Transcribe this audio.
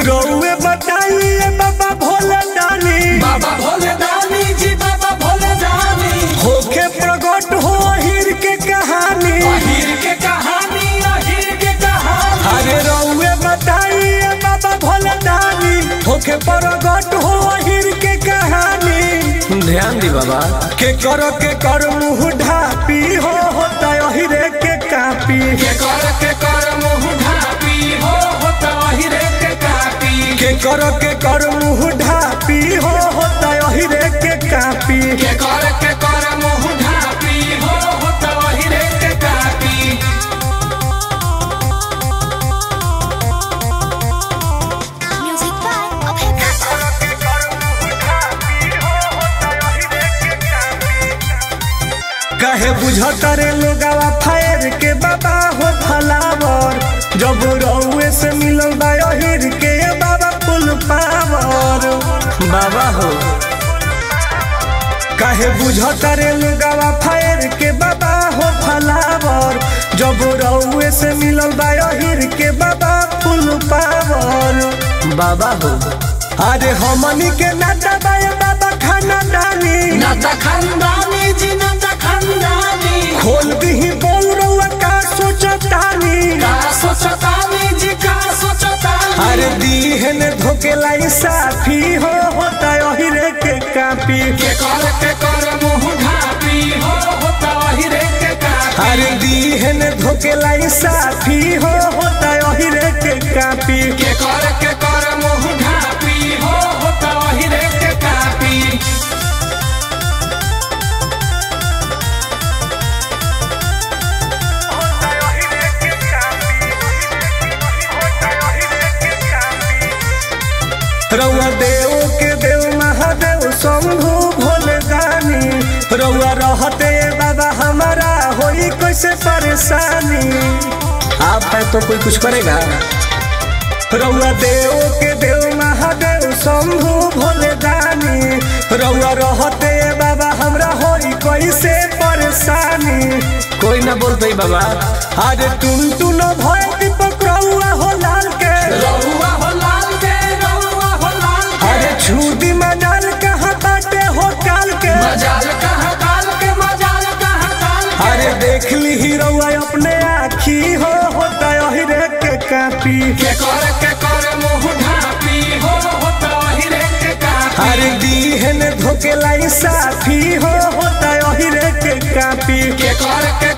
रउए बताइए बाबा भोले दानी बाबा भोले दानी जी बाबा भोले दानी होके प्रकट हो अहिर के कहानी अहिर के कहानी अहिर के कहानी अरे रउए बताइए बाबा भोले दानी होके प्रकट हो अहिर के कहानी ध्यान दी बाबा के कर के कर मुंह ढापी हो होता अहिरे के कापी के कर के कर मुंह ढापी हो होता अहिरे के कापी के कर के कर मुंह ढापी हो होता अहिरे के कापी के कर के कर मुंह ढापी हो होता अहिरे के copy Music by Abhay Baba. कहे बुझता रे लोगावा फायर के बाबा हो फलावर जब रउए से मिलल बा अहिर के बाबा फुल पावर बाबा हो कहे बुझता रे लोगावा फायर के बाबा हो फलावर जब रउए से मिलल बा अहिर के बाबा फुल पावर बाबा हो अरे हमनी के नाता बा बाबा खाना डाली नाता खानदानी जी नाता खानदानी खोल दही बोल रउआ का सोचतानी का सोचतानी जी का सोचतानी अरे दीहन धोकेलाई साफी हो होता अहिरे के कापी के कर के कर मुंह ढापी हो होता अहिरे के कापी अरे दीहन धोकेलाई साफी हो होता अहिरे के कापी के कर के कर मुंह ढापी हो होता अहिरे के कापी रउआ देव के देव महादेव शंभु भोले दानी रउआ रहते बाबा हमारा होई कैसे परेशानी आप है तो कोई कुछ करेगा रउआ देव के देव महादेव शंभु भोले दानी रउआ रहते बाबा हमरा होई कैसे परेशानी कोई ना बोलते बाबा अरे टुन टुन भय दीपक रउआ हो लाल के रउआ हो लाल के रउआ हो लाल के अरे छूटी मजाल कहाँ बाटे हो काल के मजाल कहाँ काल के मजाल कहाँ काल के अरे देख ली हीरोआ अपने आखी हो होता अहिरे के कापी के कर के कर मुंह ढापी हो होता अहिरे के कापी अरे दीहन धोकेलाई साफी हो होता अहिरे के कापी के कर के